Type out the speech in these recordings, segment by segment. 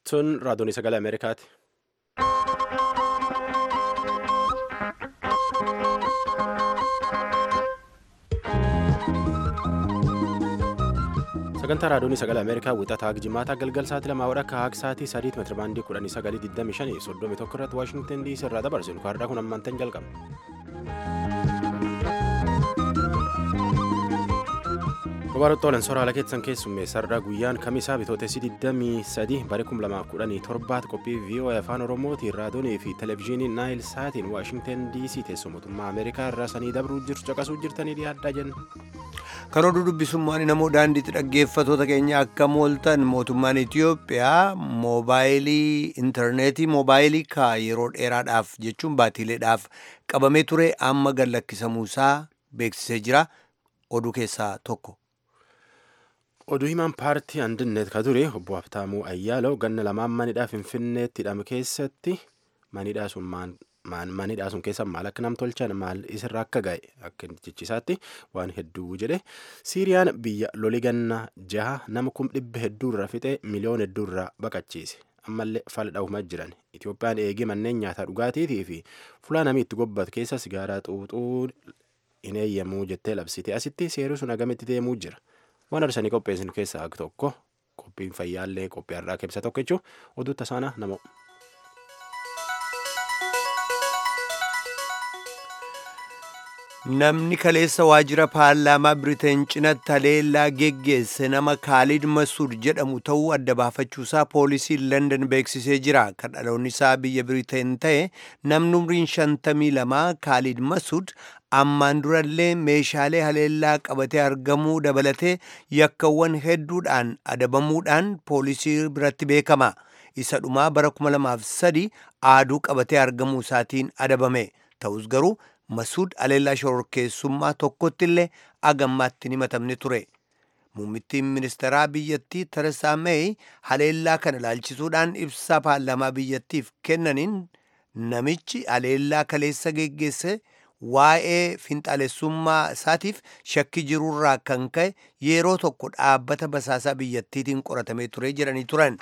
Tun raadiyoon sagalee Ameerikaati. sagantaa raadiyoon sagalee ameerikaa wixataa jimaataa galgal sa'aatii lamaa wadha akka haaq sa'aatii sadiit meetira baandii kudhanii sagalii digdamii shanii soddomii tokko irratti waashingtan diisii irraa dabarsinu kaardaa kun ammaantan jalqaba. Dubaroota olan soraala keessan keessummeessarraa guyyaan kamisaa bitootessi 23 bara 2017 qophii VOA afaan oromootiin raadiyoonii fi televezyiinii naayil saatiin waashingtan diisii teessoo mootummaa ameerikaa irraa sanii dabruu jirtu caqasuu jirtanii dhiyaadhaa jenna. Kan oduu dubbisummaan namoo daandiitti dhaggeeffatoota keenya akka mooltan mootummaan Itiyoophiyaa moobaayilii intarneetii moobaayilii kaa yeroo dheeraadhaaf jechuun baatiileedhaaf qabamee ture amma gad lakkisamuusaa beeksisee jira oduu keessaa tokko. Oduu himaan paartii Andinet ka ture obbo Habtaamuu Ayyaalaw ganna lamaan manidhaa Finfinneetti hidhame keessatti manidhaa sun manidhaa sun keessa maal akka nam tolchan maal isirra akka ga'e akka jechisaatti waan hedduu jedhe siiriyaan biyya loli ganna jaha nama kum dhibba hedduurra fixe miliyoona hedduurra baqachiise ammallee fala dha'umaa jiran itoophiyaan eegee manneen nyaataa dhugaatiitii fi fulaa namni itti gobbatu keessa sigaaraa xuuxuu hin eeyyamuu jettee labsite asitti seerri sun agamitti deemuu jira waan arsanii qopheessinu keessaa tokko qophiin fayyaallee qophii har'aa keessa tokko jechuun oduu tasaana namoo. Namni kaleessa waajjira paarlaamaa Biriteen cinatti haleellaa geggeesse nama Kaalid Masuud jedhamu ta'uu adda baafachuusaa poolisiin London beeksisee jira. Kan dhaloonni isaa biyya Biriteen ta'e namni umriin shantamii lamaa Kaalid Masuud ammaan durallee meeshaalee haleellaa qabatee argamuu dabalatee yakkawwan hedduudhaan adabamuudhaan poolisii biratti beekama. Isa dhumaa bara 2003 aaduu qabatee argamuu isaatiin adabame. Ta'us garuu Masuud haleellaa shororkeessummaa tokkotti illee agammaatti hin himatamne ture. Muummittiin ministeeraa biyyattii Teresaa Meey haleellaa kana ilaalchisuudhaan ibsaa paarlaamaa biyyattiif kennaniin namichi haleellaa kaleessa geggeesse waa'ee finxaalessummaa isaatiif shakki jirurraa kan ka'e yeroo tokko dhaabbata basaasaa biyyattiitiin qoratamee ture jedhanii turan.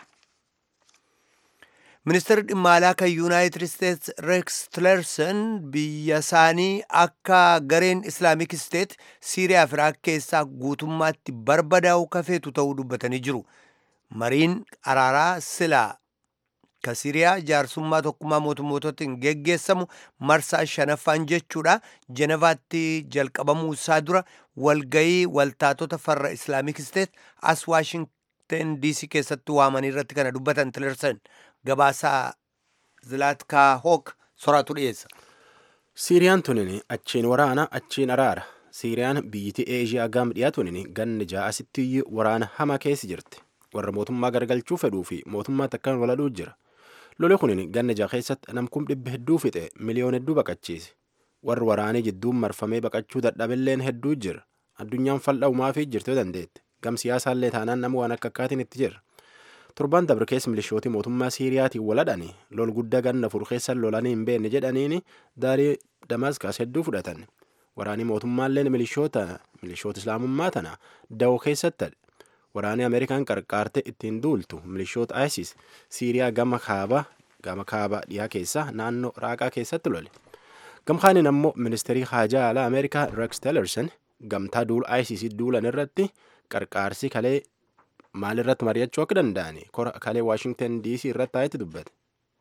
Ministeerri dhimma alaa kan Yuunaayitid Isteets Reeks Tilerson biyya isaanii akka gareen Islaamik Isteet Siiriyaa fi Iraaq keessaa guutummaatti barbadaa'u kafeetu ta'uu dubbatanii jiru. Mariin araaraa silaa ka Siiriyaa jaarsummaa tokkummaa mootummootatiin geggeessamu marsaa shanaffaan jechuudha. Jenevaatti jalqabamuu isaa dura walgayii waltaatota farra Islaamik Isteet as Waashingten DC keessatti waamanii irratti kana dubbatan Tilerson. gabaasaa zilaatkaa hook soraatu dhiyeessa. Siiriyaan tunin achiin waraana achiin araara. Siiriyaan biyyittii Eeshiyaa gam dhiyaa tunin ganni ja'asitti waraana hamaa keessa jirti. Warra mootummaa gargalchuu fedhuu fi mootummaa takkaan waladhuu jira. Loli kunin ganna ja'a keessatti namkum dhibba hedduu fixe miliyoona hedduu baqachiise. Warri waraanee jidduun marfamee baqachuu dadhabilleen hedduu jira. Addunyaan fal'aumaa fi jirtuu dandeette. Gam siyaasaallee taanaan nama waan akka akkaatiin itti jira. torban dabre keessa milishootii mootummaa siiriyaatiin waladhani lol guddaa ganna furu keessa lolanii hin beekne jedhaniini daarii damaasqaas hedduu fudhatan waraanii mootummaalleen milishoota milishoota islaamummaa tana da'oo keessatti waraanii ameerikaan qarqaarte ittiin duultu milishoota isis siiriyaa gama kaaba gama kaaba dhiyaa keessa naannoo raaqaa keessatti lole gamkaaniin ammoo ministeerii haajaa alaa ameerikaa rex tillerson gamtaa duul isis duulan irratti qarqaarsi kalee maal irratti mari'achuu akka danda'ani kora kalee waashingtan dc irratti taa'etti dubbate.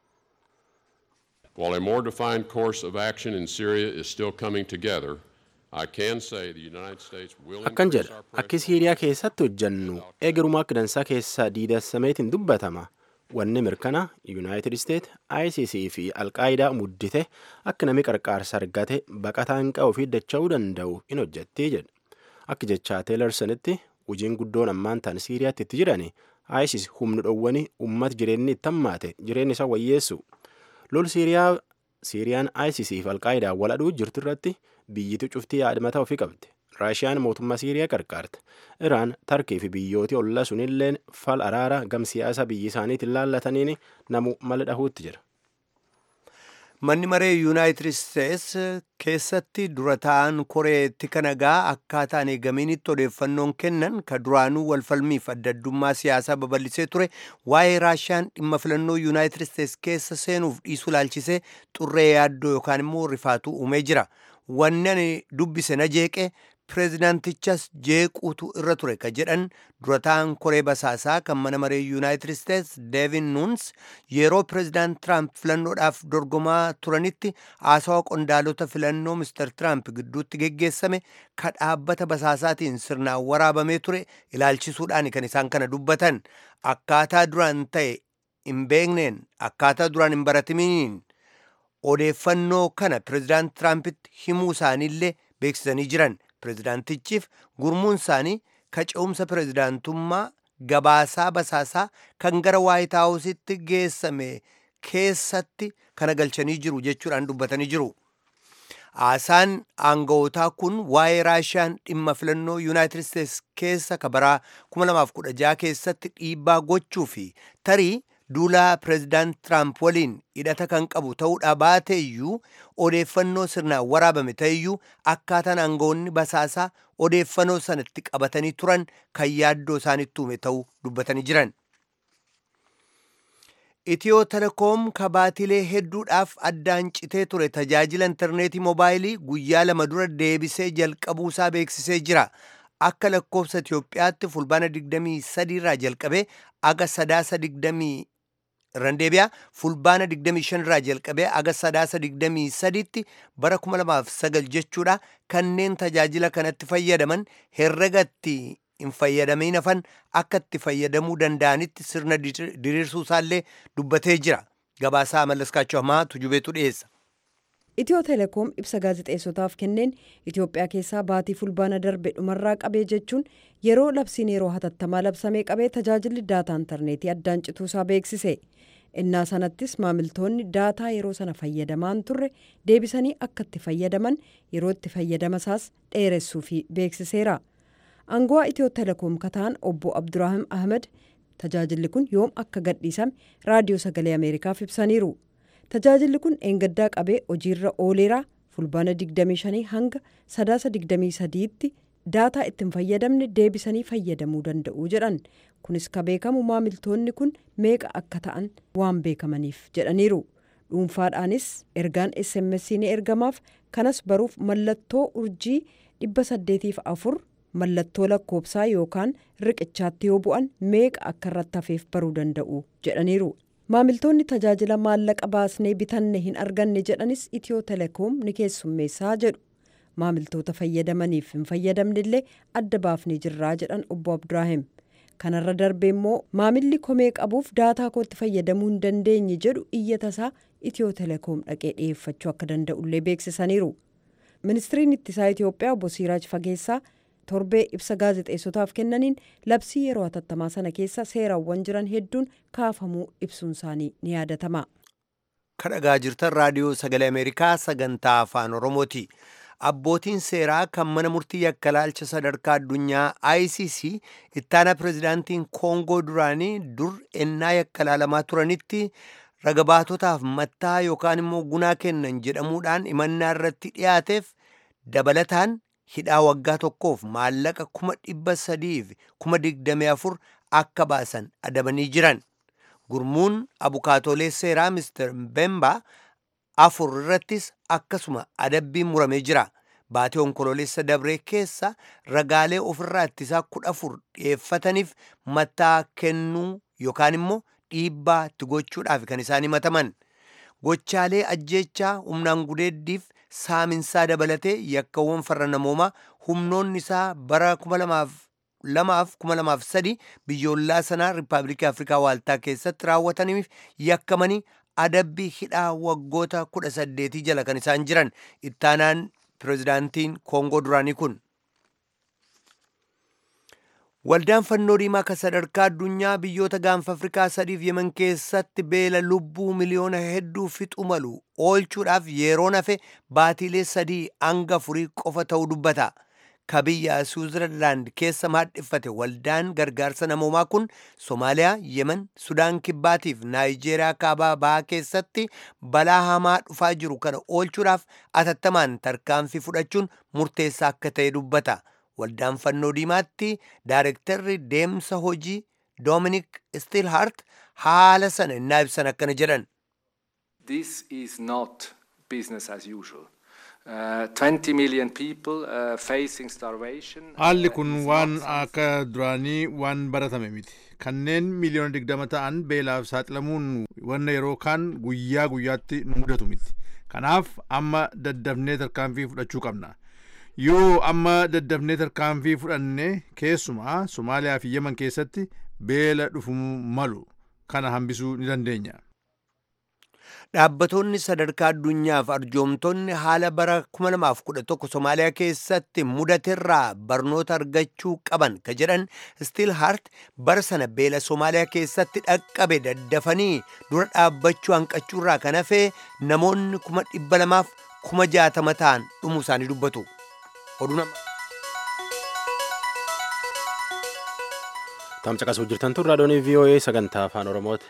While a more defined course of action in Syria is still coming together, I can say the United States will Akkan jedha akki Siiriyaa keessatti hojjannu eegarumaa akka dansaa keessaa diidasameetiin dubbatama. Wanni mirkana Yuunaayitid Isteet ICC fi Alqaayidaa muddite akka namni qarqaarsa argate baqataan qa'uu fi dacha'uu danda'u in hojjettee jedha. Akka jechaa Teelersonitti hojiin guddoon ammaan tan siiriyaatti itti jiran isis humna dhowwanii uummata jireenyi itti hammaate jireenya isaa wayyeessu lol siiriyaa siiriyaan isis fi alqaayidaa waladhuu jirtu irratti biyyittii cuftii yaadmataa ofii qabdi raashiyaan mootummaa siiriyaa qarqaarte iraan tarkii fi biyyooti ollaa sunilleen fal araara gam siyaasa biyyi isaaniitiin laallataniin namu mala dhahuutti jira. manni maree yuunaayitid isteets keessatti dura ta'an koreetti kanagaa akkaataan eegaminitti odeeffannoon kennan ka duraanuu walfalmiif adda addummaa siyaasaa babal'isee ture waa'ee raashiyaan dhimma filannoo yuunaayitid isteets keessa seenuuf dhiisuu laalchisee xurree yaaddoo yookaan immoo rifaatuu uumee jira wanni ani dubbise na jeeqe pireezidaantichas jeequutu irra ture ka jedhan dura ta'an koree basaasaa kan mana maree yuunaayitid isteets deevin nuuns yeroo pireezidaant tiraamp filannoodhaaf dorgomaa turanitti haasawa qondaalota filannoo mister tiraamp gidduutti geggeessame ka dhaabbata basaasaatiin sirnaan waraabamee ture ilaalchisuudhaan kan isaan kana dubbatan akkaataa duraan ta'e hin beekneen akkaataa duraan hin baratamiin odeeffannoo kana pireezidaant tiraampitti himuu isaaniillee beeksisanii jiran pireezidaantichiif gurmuun isaanii ka ce'umsa pireezidaantummaa gabaasaa basaasaa kan gara waayit haawusitti geessame keessatti kana galchanii jiru jechuudhaan dubbatanii jiru. Haasaan aanga'ootaa kun waa'ee raashiyaan dhimma filannoo yuunaayitid isteets keessa ka baraa 2016 keessatti dhiibbaa gochuu fi tarii duulaa pireezidaant tiraamp waliin hidhata kan qabu ta'uudha baate iyyuu odeeffannoo sirnaan waraabame ta'eyyuu akkaataan aangawoonni basaasaa odeeffannoo sanatti qabatanii turan kan yaaddoo isaanitti uume ta'uu dubbatanii jiran. Itiyoo telekoom kabaatilee hedduudhaaf addaan citee ture tajaajila intarneetii moobaayilii guyyaa lama dura deebisee jalqabuusaa beeksisee jira. Akka lakkoofsa Itiyoophiyaatti fulbaana 23 irraa jalqabee aga sadaasa 20 randeebiyaa fulbaana 25 irraa jalqabee aga sadaasa 23tti bara 2009 jechuudha kanneen tajaajila kanatti fayyadaman herregatti hin fayyadamiin hafan akka itti fayyadamuu danda'anitti sirna diriirsuu isaallee dubbatee jira gabaasaa mallaskaachuu hamaa tujubeetu dhiyeessa. Itiyoo teleekoom ibsa gaazexeessotaaf kenneen Itiyoophiyaa keessaa baatii fulbaana darbe dhumarraa qabee jechuun yeroo labsiin yeroo hatattamaa labsamee qabee tajaajilli daataa intarneetii addaan cituusaa beeksise. innaa sanattis maamiltoonni daataa yeroo sana fayyadamaan turre deebisanii akka itti fayyadaman yeroo itti fayyadamasaas dheeressuufi beeksiseera. Aango'aa Itiyoo teleekoom kataan obbo Abduraahim Ahmed tajaajilli kun yoom akka gadhiisame raadiyoo sagalee Ameerikaaf ibsaniiru. Tajaajilli kun eengaddaa qabee hojiirra ooleera fulbaana 25 hanga sadaasa 23tti daataa ittiin fayyadamne deebisanii fayyadamuu danda'u jedhan. Kunis ka beekamu maamiltoonni kun meeqa akka ta'an waan beekamaniif jedhaniiru. Dhuunfaadhaanis ergaan SMS ni ergamaaf kanas baruuf mallattoo urjii 804 mallattoo lakkoobsaa yookaan riqichaatti yoo bu'an meeqa akka irratti hafeef baruu danda'u jedhaniiru. Maamiltoonni tajaajila maallaqa baasnee bitanne hin arganne jedhanis Itiyoo teleekoom ni keessummeessaa jedhu. Maamiltoota fayyadamaniif hin fayyadamne illee adda baafnee jirraa jedhan obbo Abduraahim. Kanarra darbee immoo maamilli komee qabuuf daataa kootti fayyadamuu hin dandeenye jedhu iyyatasaa Itiyoo teleekoom dhaqee dhiyeeffachuu akka danda'ullee beeksisaniiru. Ministiriin ittisaa Itiyoophiyaa obbo Siiraaj Fageessaa torbee ibsa gaazexeessotaaf kennaniin labsii yeroo hatattamaa sana keessa seerawwan jiran hedduun kaafamuu ibsuun isaanii ni yaadatama. kadhagaa jirtan raadiyoo sagalee ameerikaa sagantaa afaan oromooti abbootiin seeraa kan mana murtii yakkalaalcha sadarkaa addunyaa icc ittaana pirezidaantiin koongoo duraanii dur ennaa yakkalaalamaa turanitti ragabaatotaaf mattaa yookaan immoo gunaa kennan jedhamuudhaan himannaa irratti dhiyaateef dabalataan hidhaa waggaa tokkoof maallaqa kuma dhibba sadiif kuma digdamii afur akka baasan adabanii jiran gurmuun abukaatoolee seeraa mister bemba afur irrattis akkasuma adabbiin muramee jira baatee onkoloolessa dabree keessa ragaalee ofirraa ittisaa kudha afur dhiyeeffataniif mattaa kennuu yookaan immoo dhiibbaa itti gochuudhaaf kan isaan himataman gochaalee ajjeechaa humnaan gudeeddiif saaminsaa dabalatee yakkawwan farra namoomaa humnoonni isaa bara 2003 biyyoolaa sanaa riippaabilikii afrikaa waaltaa keessatti raawwataniif yakkamanii adabbii hidhaa waggoota 18 jala kan isaan jiran ittaanaan pirezidaantiin koongoo duraanii kun. Waldaan fannoo diimaa kan sadarkaa addunyaa biyyoota gaanfa Afrikaa sadiif yeman keessatti beela lubbuu miliyoona hedduu fixu malu oolchuudhaaf yeroo nafe baatiilee sadii hanga afurii qofa ta'uu dubbata. ka biyya Switzerland keessa maadhiffate waldaan gargaarsa namoomaa kun Somaaliyaa, Yemen, Sudaan Kibbaatiif Naayijeeriyaa kaabaa bahaa keessatti balaa hamaa dhufaa jiru kana oolchuudhaaf atattamaan tarkaanfii fudhachuun murteessaa akka ta'e dubbata. Waldaan fannoo diimaatti daarektarri deemsa hojii Dominic Stilhart haala sana innaa ibsan akkana jedhan. This is not business as usual. Uh, 20 million people uh, facing starvation. Haalli uh, kun is waan not something- akka duraanii waan baratame miti. Kanneen miliyoona digdama ta'an beelaaf saaxilamuun wanna yeroo kaan guyyaa guyyaatti nu mudatu miti. Kanaaf amma daddafnee tarkaanfii fudhachuu qabna. Yoo amma daddafnee tarkaanfii fudhanne keessumaa Somaaliyaa fi Yemen keessatti beela dhufuu malu kana hambisuu ni dandeenya. Dhaabbatoonni sadarkaa addunyaaf arjoomtonni haala bara 2011 Somaaliyaa keessatti mudaterraa barnoota argachuu qaban ka jedhan Stilhart bara sana beela Somaaliyaa keessatti dhaqqabe daddafanii dura dhaabbachuu hanqachuurraa kan hafe namoonni kuma dhibba lamaaf kuma jaatama ta'an dhumuu isaanii dubbatu. Oduu nama- Tamcaqasuu jirtan tun raadiyoon VOA sagantaa afaan Oromooti.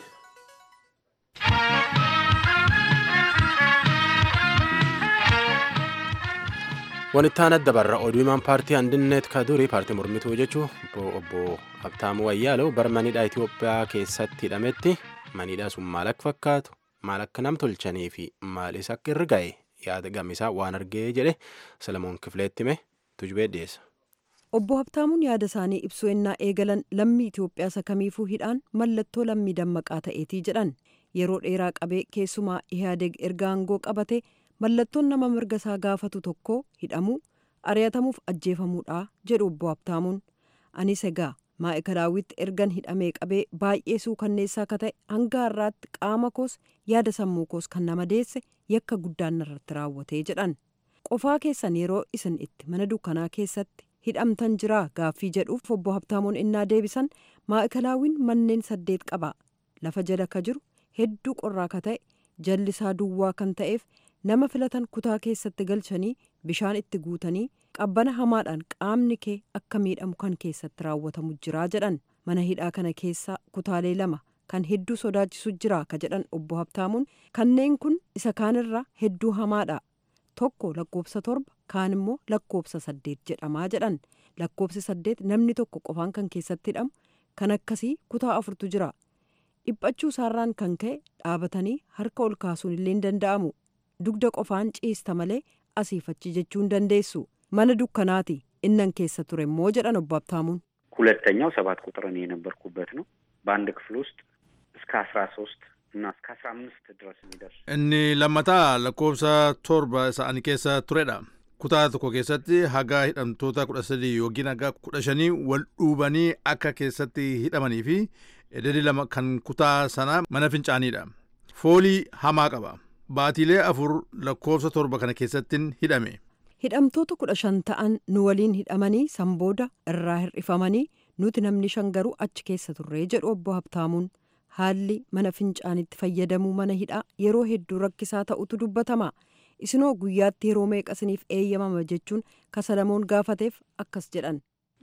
Wanittaan adda barra oduu himaan paartii Andineet Kadurii paartii mormituu jechuun obbo Habtaamuu Wayyaaloo bara manidhaa Itoophiyaa keessatti hidhametti manidhaa sun maal akka fakkaatu maal akka nam tolchanii fi maalis akka irra ga'e yaada gamisaa waan argee jedhe Salamoon Kifileetti hime tujubee dhiyeessa. Obbo Habtaamuun yaada isaanii ibsuu ennaa eegalan lammii Itoophiyaa isa kamiifuu hidhaan mallattoo lammii dammaqaa ta'eetii jedhan yeroo dheeraa qabee keessumaa Ihaadeg erga aangoo qabate mallattoon nama mirga isaa gaafatu tokko hidhamuu ari'atamuuf ajjeefamuudha jedhu obbo Habtaamuun anis egaa maa'ikalaawwitti ergan hidhamee qabee baay'ee suukanneessaa akka ta'e hanga har'aatti qaama koos yaada sammuu koos kan nama deesse yakka guddaan narratti raawwatee jedhan qofaa keessan yeroo isin itti mana dukkanaa keessatti hidhamtan jiraa gaaffii jedhuuf obbo Habtaamuun innaa deebisan maa'ikalaawwiin manneen saddeet qaba lafa jala ka jiru hedduu qorraa ka ta'e jallisaa duwwaa kan ta'eef nama filatan kutaa keessatti galchanii bishaan itti guutanii qabbana hamaadhaan qaamni kee akka miidhamu kan keessatti raawwatamu jiraa jedhan mana hidhaa kana keessa kutaalee lama kan hedduu sodaachisu jira ka jedhan obbo Habtaamuun kanneen kun isa kaanirra hedduu hamaadha tokko lakkoofsa torba kaan immoo lakkoofsa saddeet jedhamaa jedhan lakkoofsi saddeet namni tokko qofaan kan keessatti hidhamu kan akkasii kutaa afurtu jira dhiphachuu isaarraan kan ka'e dhaabatanii harka ol kaasuun illee hin danda'amu dugda qofaan ciista malee asiifachi jechuu hin dandeessu mana dukkanaati innan keessa ture immoo jedhan obbo Habtaamuun. ሁለተኛው ሰባት ቁጥር እኔ የነበርኩበት ነው። በአንድ ክፍል ውስጥ እስከ አስራ ሶስት እና እስከ አስራ አምስት ድረስ የሚደርስ Inni lammataa lakkoofsa torba isaanii keessa turedha. Kutaa tokko keessatti haga hidhamtoota kudha sadii yookiin haga kudha shanii wal dhuubanii akka keessatti hidhamanii fi ededi lama kan kutaa sana mana fincaaniidha. Foolii hamaa qaba. Baatiilee afur lakkoofsa torba kana keessattiin hidhame. hidhamtoota kudha shan ta'an nu waliin hidhamanii sanbooda irraa hir'ifamanii nuti namni shan garuu achi keessa turree jedhu obbo Habtaamuun haalli mana fincaanitti fayyadamuu mana hidhaa yeroo hedduu rakkisaa ta'utu dubbatama isinoo guyyaatti yeroo meeqasiniif eeyyamama jechuun kasalamoon gaafateef akkas jedhan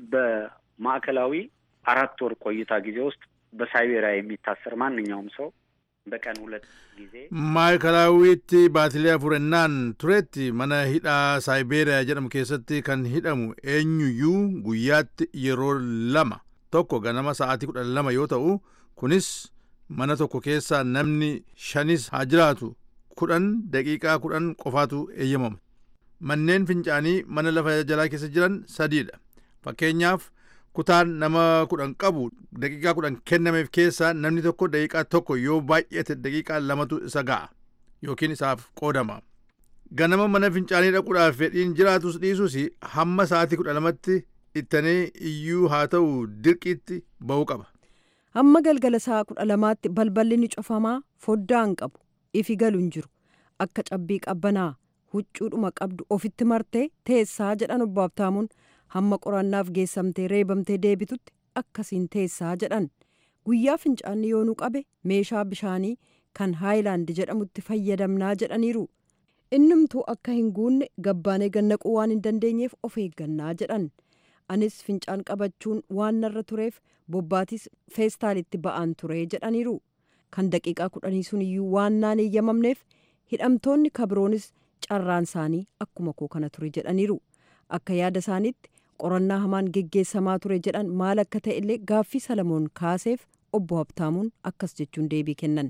በማዕከላዊ አራት ወር ቆይታ ጊዜ ውስጥ በሳይቤሪያ የሚታሰር ማንኛውም ሰው በቀን ሁለት ጊዜ Maayikalaawwiitti baatilee afurennaan turetti mana hidhaa Saayibeeriyaa jedhamu keessatti kan hidhamu eenyuyyuu guyyaatti yeroo lama tokko ganama sa'aatii kudha lama yoo ta'u kunis mana tokko keessa namni shanis haa jiraatu kudhan daqiiqaa kudhan qofaatu eeyyamama. Manneen fincaanii mana lafa jalaa keessa jiran sadiidha. Fakkeenyaaf kutaan nama kudhan qabu daqiiqaa kudhan kennameef keessaa namni tokko daqiiqaa tokko yoo baay'ate daqiiqaa lamatu isa ga'a yookiin isaaf qoodama. Ganama mana fincaanii dhaquudhaaf fedhiin jiraatus dhiisus hamma sa'aatii kudha lamatti ittanii iyyuu haa ta'u dirqiitti ba'uu qaba. hamma galgala sa'a kudha lamaatti balballi ni cufamaa foddaa hin qabu ifi galu hin jiru akka cabbii qabbanaa huccuudhuma qabdu ofitti martee teessaa jedhan obbo Habtaamuun hamma qorannaaf geessamtee reebamtee deebitutti akkasiin teessaa jedhan guyyaa fincaanni yoo nu qabe meeshaa bishaanii kan haayilaandi jedhamutti fayyadamnaa jedhaniiru innumtuu akka hin guunne gabbaanee gannaquu waan hin dandeenyeef of eeggannaa jedhan anis fincaan qabachuun waan narra tureef bobbaatis feestaalitti ba'aan ture jedhaniiru kan daqiiqaa kudhanii sun iyyuu waan naan eeyyamamneef hidhamtoonni kabiroonis carraan isaanii akkuma koo kana ture jedhaniiru akka yaada isaaniitti qorannaa hamaan geggeessamaa ture jedhan maal akka ta'e illee gaaffii salamoon kaaseef obbo Habtaamuun akkas jechuun deebii kennan.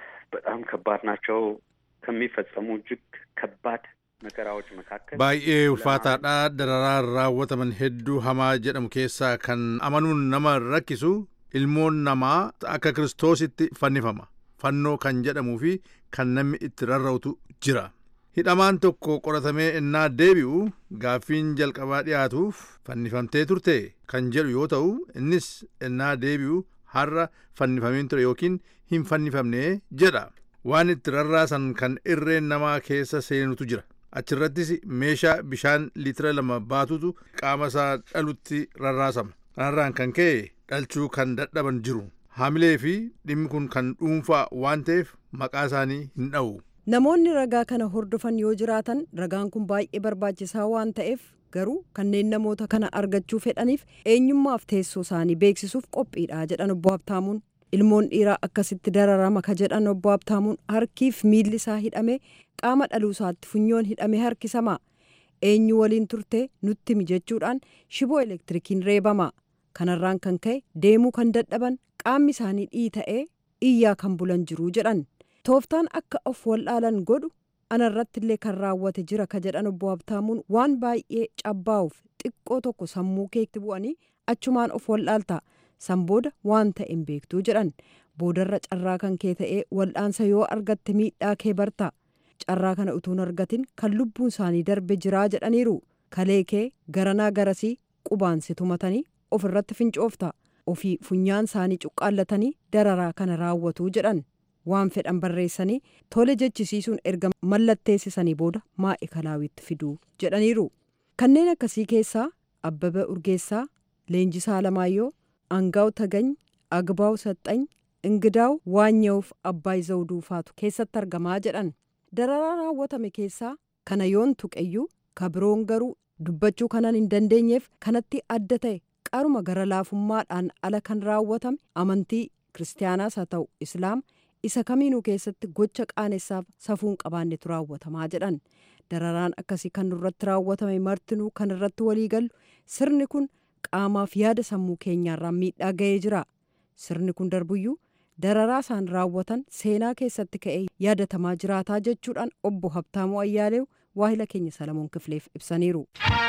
በጣም ከባድ ናቸው ከሚፈጸሙ እጅግ ከባድ መከራዎች መካከል baay'ee ulfaataadha dararaan raawwataman hedduu hamaa jedhamu keessaa kan amanuun nama rakkisu ilmoon namaa akka kiristoositti fannifama fannoo kan jedhamuu fi kan namni itti rarra'utu jira hidhamaan tokko qoratamee ennaa deebi'u gaaffiin jalqabaa dhiyaatuuf fannifamtee turte kan jedhu yoo ta'u innis ennaa deebi'u har'a fannifameen ture yookiin hin fannifamne jedha waan itti rarraasan kan irreen namaa keessa seenutu jira achirrattis meeshaa bishaan liitira lama baatutu qaama isaa dhalutti rarraasama kanarraan kan ka'e dhalchuu kan dadhaban jiru haamilee fi dhimmi kun kan dhuunfaa waan ta'eef maqaa isaanii hin dha'u. namoonni ragaa kana hordofan yoo jiraatan ragaan kun baay'ee barbaachisaa waan ta'eef garuu kanneen namoota kana argachuu fedhaniif eenyummaaf teessoo isaanii beeksisuuf qophiidha jedhan obbo Habtaamuun ilmoon dhiiraa akkasitti dararama ka jedhan obbo Habtaamuun harkiif miilli isaa hidhame qaama dhaluu isaatti funyoon hidhame harkisama eenyu waliin turte nutti mijechuudhaan shiboo elektirikiin reebama kanarraan kan ka'e deemuu kan dadhaban qaamni isaanii dhiita'ee iyyaa kan bulan jiru jedhan tooftaan akka of wallaalan godhu anarratti illee kan raawwate jira ka jedhan obbo Habtaamuun waan baay'ee cabbaa'uuf xiqqoo tokko sammuu keetti bu'anii achumaan of wallaalta san booda waan ta'e hin beektuu jedhan boodarra carraa kan kee ta'ee wal'aansa yoo argatte miidhaa kee barta carraa kana utuun argatin kan lubbuun isaanii darbe jiraa jedhaniiru kalee kee garanaa garasii qubaansi tumatanii ofirratti fincoofta ofii funyaan isaanii cuqqaallatanii dararaa kana raawwatuu jedhan waan fedhan barreessanii tole jechisiisuun erga mallatteessisanii booda maa'e kalaawitti fiduu jedhaniiru kanneen akkasii keessaa abbaba urgeessaa leenjisaa alamaayyoo angaaw tagany agbaaw saxxany ingidaaw waanya'uuf abbaay zawduu faatu keessatti argamaa jedhan dararaa raawwatame keessaa kana yoon tuqeyyuu kabiroon garuu dubbachuu kanan hin dandeenyeef kanatti adda ta'e qaruma gara laafummaadhaan ala kan raawwatame amantii kiristaanaas haa ta'u islaam isa kamiinuu keessatti gocha qaanessaaf safuun qabaannetu raawwatamaa jedhan dararaan akkasii kan nurratti raawwatame martinuu kan irratti walii galu sirni kun qaamaaf yaada sammuu keenyaarraan miidhaa ga'ee jira sirni kun darbuyyuu dararaa isaan raawwatan seenaa keessatti ka'ee yaadatamaa jiraataa jechuudhaan obbo Habtaamuu Ayyaaleew waahila keenya Salamoon Kifileef ibsaniiru.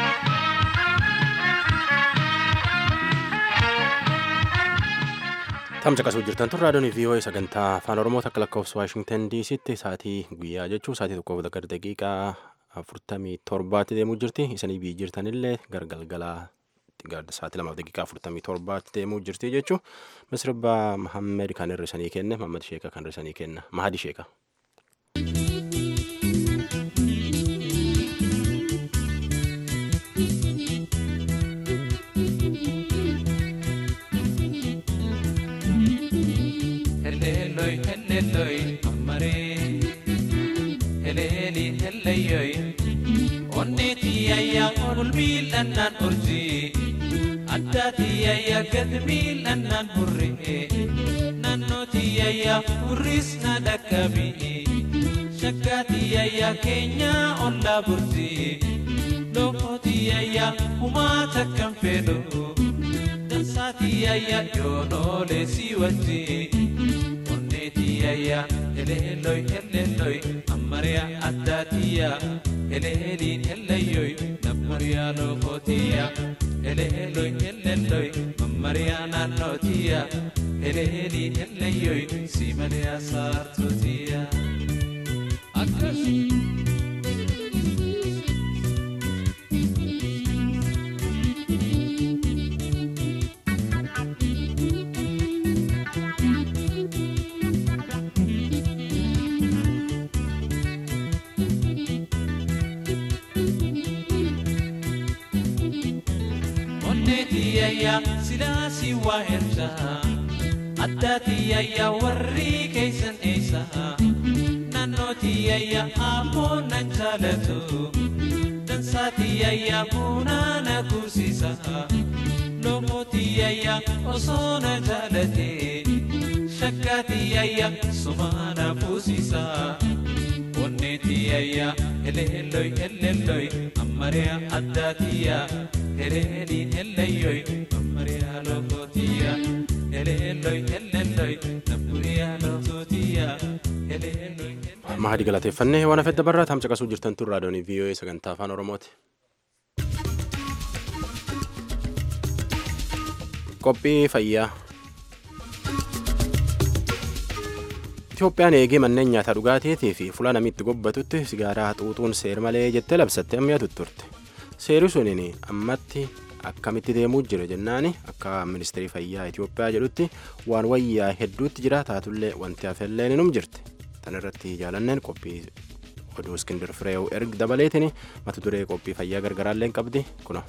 Tamsa qasuu jirtan tun raadiyoon VOA sagantaa afaan Oromoo takka lakkoofsa Waashingtan DC'tti sa'aatii guyyaa jechuun sa'aatii tokkoof gara daqiiqaa afurtamii torbaatti deemuu jirti. Isanii biyyi jirtanillee gargalgalaa sa'aatii lamaaf daqiiqaa afurtamii torbaatti deemuu jirti jechuun misirba Mahammed kan hir'isanii kenne Mahammad Sheeka kan hir'isanii kenna Mahadi Sheeka. heleloi heleloi ammare heleli heleyoi onneti ayya ulmiilannan urji addati ayya gadmiilannan hurri nannoti ayya hurrisna dhakkabi shakkaati ayya keenya olla burji lokoti ayya humaa takkan fedhu dansaati ayya yoonoolee si wajji tiyaya eleeloi eleeloi ammariya addaatiya eleeliin eleeyoi nammariya lokootiya eleeloi eleeloi mammariya naannootiya eleeliin eleeyoi simaliya saartootiya akkas tiyayya silaasi waa ersa addaa tiyayya warri keeysan eeysa naannoo naannootiyayya ammoo nan jaalatu dansaatiyayya bunaa na kursiisa loomootiyayya osoo na jaalate shakkaatiyayya sumaa na fuusiisa onneetiyayya eleelloy eleelloy ammariya addaatiyya eleeliin eleyyoy ammariya lookootiya eleelloy eleelloy nabburiya lookootiya eleelloy mahadi galateeffannee waan hafedda barraa tamsa qasuu jirtan tun raadiyoonii vii'oo'ee sagantaa afaan oromooti. qophii fayyaa Itoophiyaan eegee manneen nyaataa dhugaatiitii fi fuula namitti gobbatutti sigaaraa xuuxuun seer malee jettee labsatte ammayyaa tutturte. Seerri suniin ammatti akkamitti deemuu jira jennaani akka ministeerii fayyaa Itoophiyaa jedhutti waan wayyaa hedduutti jira taatullee wanti hafellee num jirti. Tan irratti jaalanneen qophii oduu iskindir fireewu erga dabaleetiin mata duree qophii fayyaa gargaraallee qabdi kuno.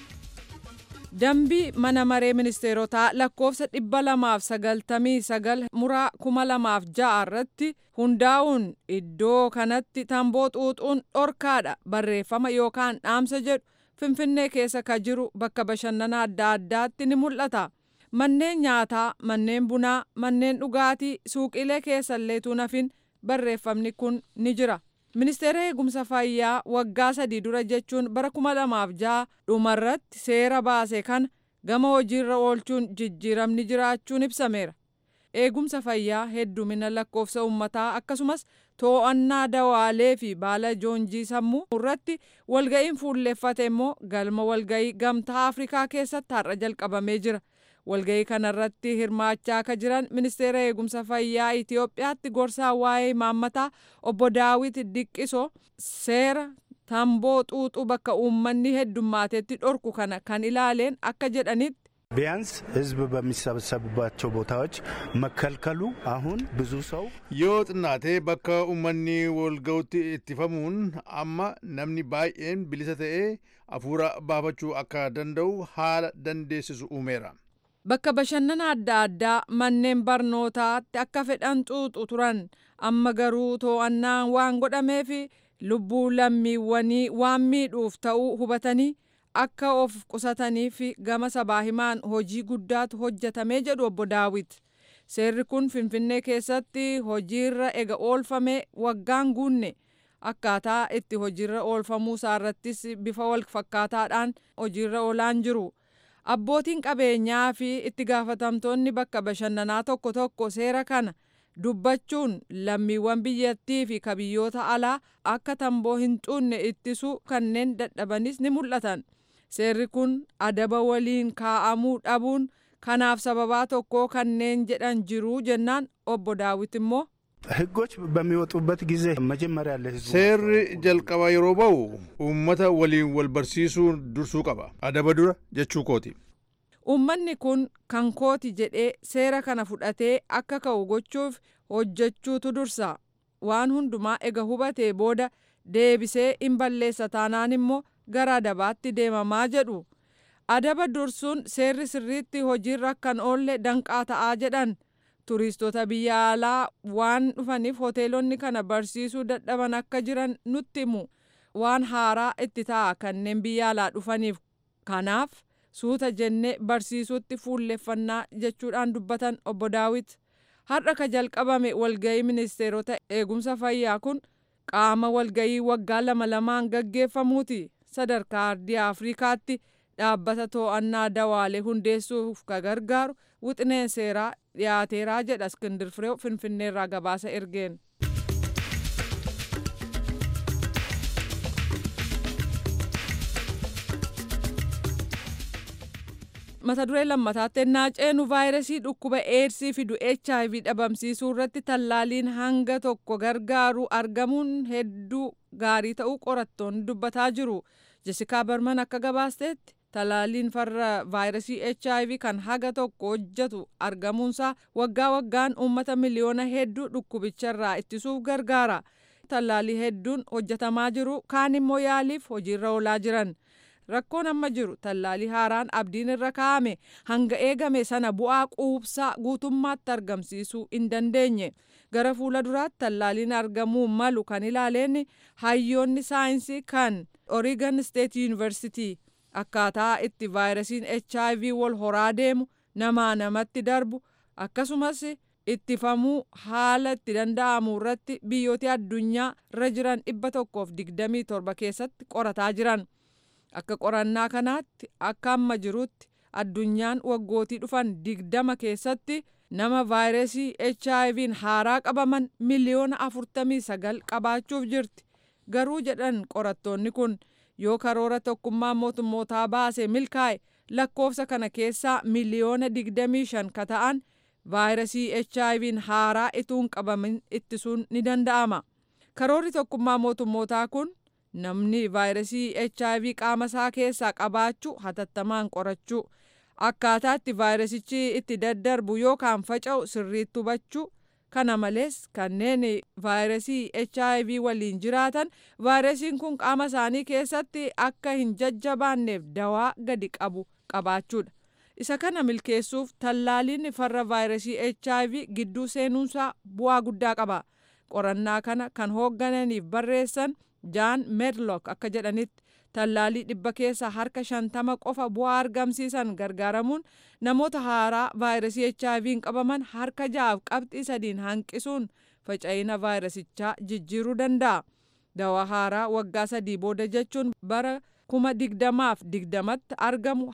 Dambii mana maree ministeerotaa lakkoofsa dhibba lamaaf sagaltamii sagal muraa kuma lamaaf ja'a irratti hundaa'uun iddoo kanatti tamboo xuuxuun dhorkaadha barreeffama yookaan dhaamsa jedhu finfinnee keessa ka jiru bakka bashannana adda addaatti ni mul'ata. Manneen nyaataa, manneen bunaa, manneen dhugaatii, suuqilee keessalleetu nafin barreeffamni kun ni jira. Ministeera eegumsa fayyaa waggaa sadii dura jechuun bara kuma lamaaf ja'a dhumarratti seera baase kana gama hojiirra oolchuun jijjiiramni jiraachuun ibsameera. Eegumsa fayyaa heddumina lakkoofsa uummataa akkasumas to'annaa dawaalee fi baala joonjii sammuu irratti walga'iin fuulleeffate immoo galma walga'ii gamtaa Afrikaa keessatti har'a jalqabamee jira. walga'ii kanarratti hirmaachaa akka jiran ministeera eegumsa fayyaa Itoophiyaatti gorsaa waa'ee imaammataa obbo Daawit Diqqiso seera tamboo xuuxuu bakka uummanni heddummatetti dhorku kana kan ilaaleen akka jedhanitti ቢያንስ ህዝብ በሚሰበሰቡባቸው ቦታዎች መከልከሉ አሁን ብዙ ሰው yoo xinnaatee bakka uummanni walga'utti ittifamuun amma namni baay'een bilisa ta'ee hafuura baafachuu akka danda'u haala dandeessisu uumeera. Bakka bashannana adda addaa manneen barnootaatti akka fedhan xuuxu turan amma garuu to'annaan waan godhameef lubbuu lammiiwwanii waan miidhuuf ta'uu hubatanii akka of qusatanii fi gama sabaa himaan hojii guddaatu hojjetamee jedhu obbo Daawit. Seerri kun Finfinnee keessatti hojiirra ega oolfame waggaan guunne akkaataa itti hojiirra oolfamuu isaarrattis bifa wal fakkaataadhaan hojiirra oolaan jiru. Abbootiin qabeenyaa fi itti gaafatamtoonni bakka bashannanaa tokko tokko seera kana dubbachuun lammiiwwan biyyattii fi kabiyyoota alaa akka tamboo hin xuunne ittisuu kanneen dadhabanis ni mul'atan. Seerri kun adaba waliin kaa'amuu dhabuun kanaaf sababaa tokko kanneen jedhan jiru jennaan obbo Daawit immoo ህጎች በሚወጡበት ጊዜ መጀመሪያ ለህዝቡ seerri jalqaba yeroo ba'u uummata waliin wal barsiisuu dursuu qaba adaba dura jechuu kooti Uummanni kun kan kooti jedhee seera kana fudhatee akka ka'u gochuuf hojjechuutu dursa. Waan hundumaa ega hubatee booda deebisee hin balleessa taanaan immoo gara adabaatti deemamaa jedhu. Adaba dursuun seerri sirriitti hojiirra kan oolle danqaa ta'aa jedhan. Turiistota biyya alaa waan dhufaniif hoteelonni kana barsiisuu dadhaban akka jiran nutti himu. Waan haaraa itti ta'a kanneen biyya alaa dhufaniif. Kanaaf suuta jennee barsiisuutti fuulleffannaa jechuudhaan dubbatan obbo Daawit. Har'a ka jalqabame walga'ii ministeerota eegumsa fayyaa kun qaama walga'ii waggaa lama lamaan gaggeeffamuuti. Sadarkaa ardii Afrikaatti dhaabbata to'annaa dawaalee hundeessuuf ka gargaaru wixineen seeraa dhiyaateeraa jedha Iskindir Fireew Finfinneerraa gabaasa ergeen. mata duree lammataatti ennaa ceenu vaayirasii dhukkuba eedsii fidu hiv dhabamsiisuu irratti tallaaliin hanga tokko gargaaru argamuun hedduu gaarii ta'uu qorattoonni dubbataa jiru jesikaa barman akka gabaasteetti tallaaliin farra vaayirasii hiv kan haga tokko hojjetu argamuunsaa waggaa waggaan uummata miliyoona hedduu dhukkubicharraa ittisuuf gargaara tallaalii hedduun hojjetamaa jiru kaan immoo yaaliif hojiirra oolaa jiran. rakkoon amma jiru tallaalii haaraan abdiin irra kaa'ame hanga eegame sana bu'aa quubsaa guutummaatti argamsiisuu hin dandeenye gara fuula duraatti tallaaliin argamuu malu kan ilaaleen hayyoonni saayinsii kan Oregon State University akkaataa itti vaayirasiin HIV wal horaa deemu namaa namatti darbu akkasumas ittifamuu haala itti danda'amu irratti biyyoota addunyaa irra jiran dhibba tokkoof digdamii torba keessatti qorataa jiran akka qorannaa kanaatti akka amma jirutti addunyaan waggootii dhufan digdama keessatti nama vaayirasii HIV'n haaraa qabaman miliyoona afurtamii sagal qabaachuuf jirti garuu jedhan qorattoonni kun yoo karoora tokkummaa mootummootaa baase milkaa'e lakkoofsa kana keessaa miliyoona digdamii shan ka ta'an vaayirasii HIV'n haaraa ituun qabamin ittisuun ni danda'ama. Karoorri tokkummaa mootummootaa kun namni vaayirasii HIV qaama isaa keessaa qabaachuu hatattamaan qorachuu akkaataa itti vaayirasichi itti daddarbu yookaan faca'u sirriitti hubachuu kana malees kanneen vaayirasii HIV waliin jiraatan vaayirasiin kun qaama isaanii keessatti akka hin jajjabaanneef dawaa gadi qabu qabaachuudha. isa kana milkeessuuf tallaaliin farra vaayirasii HIV gidduu seenuunsaa bu'aa guddaa qaba. Qorannaa kana kan hooggananiif barreessan Jaan Medlock akka jedhanitti tallaalii dhibba keessa harka shantama qofa bu'aa argamsiisan gargaaramuun namoota haaraa vaayirasii HIV'n qabaman harka ja'aaf qabxii sadiin hanqisuun faca'ina vaayirasichaa jijjiiruu danda'a. Dawaa haaraa waggaa sadii booda jechuun bara kuma digdamaaf digdamatti argamu.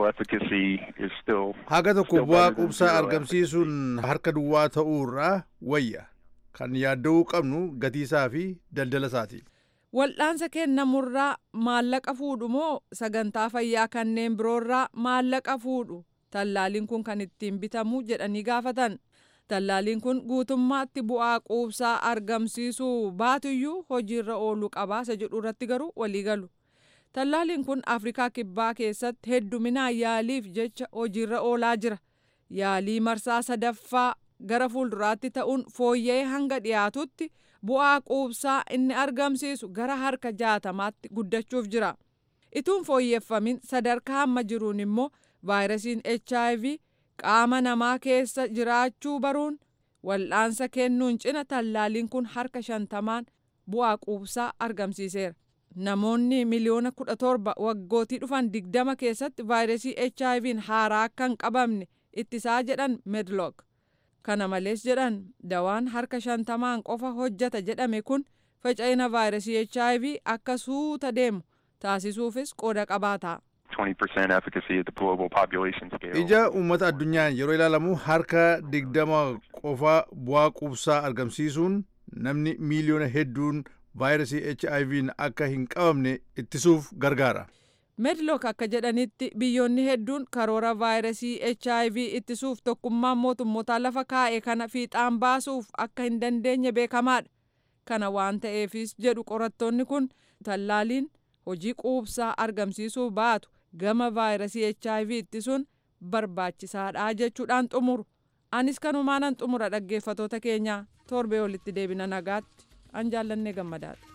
Haga tokko bu'aa quubsaa argamsiisuun harka duwwaa ta'uurraa wayya. Kan yaadda'uu qabnu gatiisaa fi daldala isaati. Wal'aansa kennamurraa maallaqa fuudhu moo sagantaa fayyaa kanneen biroorraa maallaqa fuudhu tallaaliin kun kan ittiin bitamu jedhanii gaafatan. Tallaaliin kun guutummaatti bu'aa quubsaa argamsiisuu baatuyyuu hojiirra ooluu qabaasa jedhu irratti garuu walii galu. Tallaaliin kun Afrikaa Kibbaa keessatti hedduminaan yaaliif jecha hojiirra oolaa jira. Yaalii marsaa sadaffaa gara fuulduraatti ta'uun fooyya'ee hanga dhiyaatutti bu'aa quubsaa inni argamsiisu gara harka jaatamaatti guddachuuf jira. Ituun fooyyeffamin sadarkaa amma jiruun immoo vaayirasiin HIV qaama namaa keessa jiraachuu baruun wal'aansa kennuun cina tallaaliin kun harka shantamaan bu'aa quubsaa argamsiiseera. Namoonni miliyoona kudha torba waggootii dhufan digdama keessatti vaayirasii HIV'n haaraa akka hin qabamne ittisaa jedhan Medlock. Kana malees jedhan dawaan harka shantamaan qofa hojjata jedhame kun faca'ina vaayirasii HIV akka suuta deemu taasisuufis qooda qabaata. Ija uummata addunyaan yeroo ilaalamu harka digdama qofa bu'aa quubsaa argamsiisuun namni miiliyoona hedduun vaayirasii HIV'n akka hin qabamne ittisuuf gargaara. Medlock akka jedhanitti biyyoonni hedduun karoora vaayirasii HIV ittisuuf tokkummaan mootummootaa lafa kaa'e kana fiixaan baasuuf akka hin dandeenye beekamaadha. Kana waan ta'eefis jedhu qorattoonni kun tallaaliin hojii quubsaa argamsiisuu baatu gama vaayirasii HIV ittisuun barbaachisaadha jechuudhaan xumuru. Anis kanumaanan xumura dhaggeeffatoota keenya torbee olitti deebina nagaatti an jaallannee gammadaadha.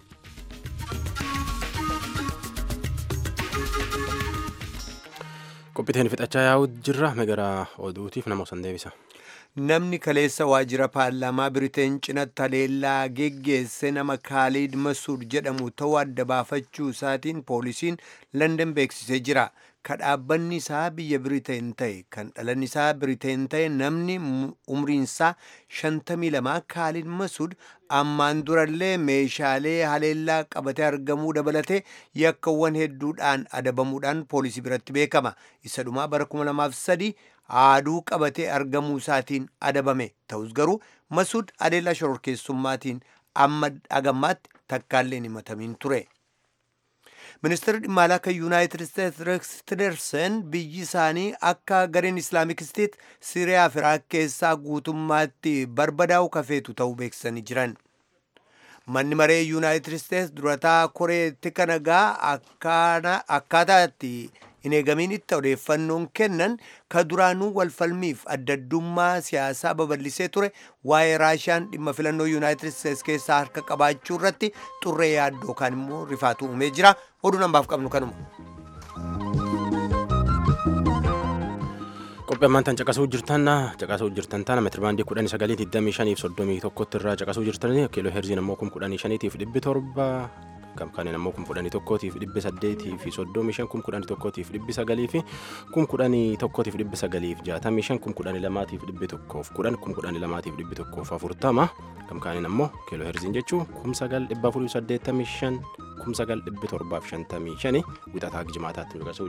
qophiiteen fixachaa yaa'u jirra gara oduutiif nama osan deebisa. Namni kaleessa waajjira paarlaamaa Biriteen cinatti haleellaa geggeesse nama Kaaliid Masuud jedhamu ta'uu adda baafachuu isaatiin poolisiin London beeksisee jira. Ka dhaabbanni isaa biyya Biriteen ta'e kan dhalan isaa Biriteen ta'e namni umriinsaa 52 Kaaliid Masuud ammaan durallee meeshaalee haleellaa qabatee argamuu dabalatee yakkawwan hedduudhaan adabamuudhaan poolisii biratti beekama. Isa dhumaa bara 2003 aaduu qabatee argamuu isaatiin adabame ta'us garuu Masuud haleellaa shororkeessummaatiin amma dhagammaatti takkaallee hin himatamiin ture. ministeerri dhimma alaa kan yuunaayitid isteetsi reeks tilerson biyyi isaanii akka gareen islaamik isteet siriyaa fi iraaq keessaa guutummaatti barbadaa'u kafeetu ta'uu beeksisanii jiran. manni maree yuunaayitid isteetsi durataa koree tika nagaa akkaataa itti hin eegamiinitti odeeffannoon kennan ka duraanuu walfalmiif addaddummaa siyaasaa babal'isee ture waa'ee raashiyaan dhimma filannoo yuunaayitid isteetsi keessaa harka qabaachuu irratti xurree yaaddoo kan immoo rifaatu uumee jira oduu nambaaf qabnu kanuma. qophii ammaan tan caqasuu jirtan caqasuu jirtan tana metirbaandii kudhanii sagalii digdamii shaniif soddomii tokkotti irraa caqasuu jirtan kiiloo herziin ammoo kum kudhanii shaniitiif dhibbi torba kam kanneen ammoo kum kudhanii tokkootiif dhibbi saddeetii fi soddomii shan kum kudhanii tokkootiif dhibbi sagalii fi kum kudhanii tokkootiif dhibbi sagaliif jaatamii shan kum kudhanii lamaatiif dhibbi tokkoof kudhan kum kudhanii lamaatiif dhibbi tokkoof afurtama kam kanneen ammoo kiiloo herziin jechuu kum sagal dhibba afurii saddeettamii shan kum sagal dhibbi torbaaf shantamii shani wixataa jimaataatti caqasuu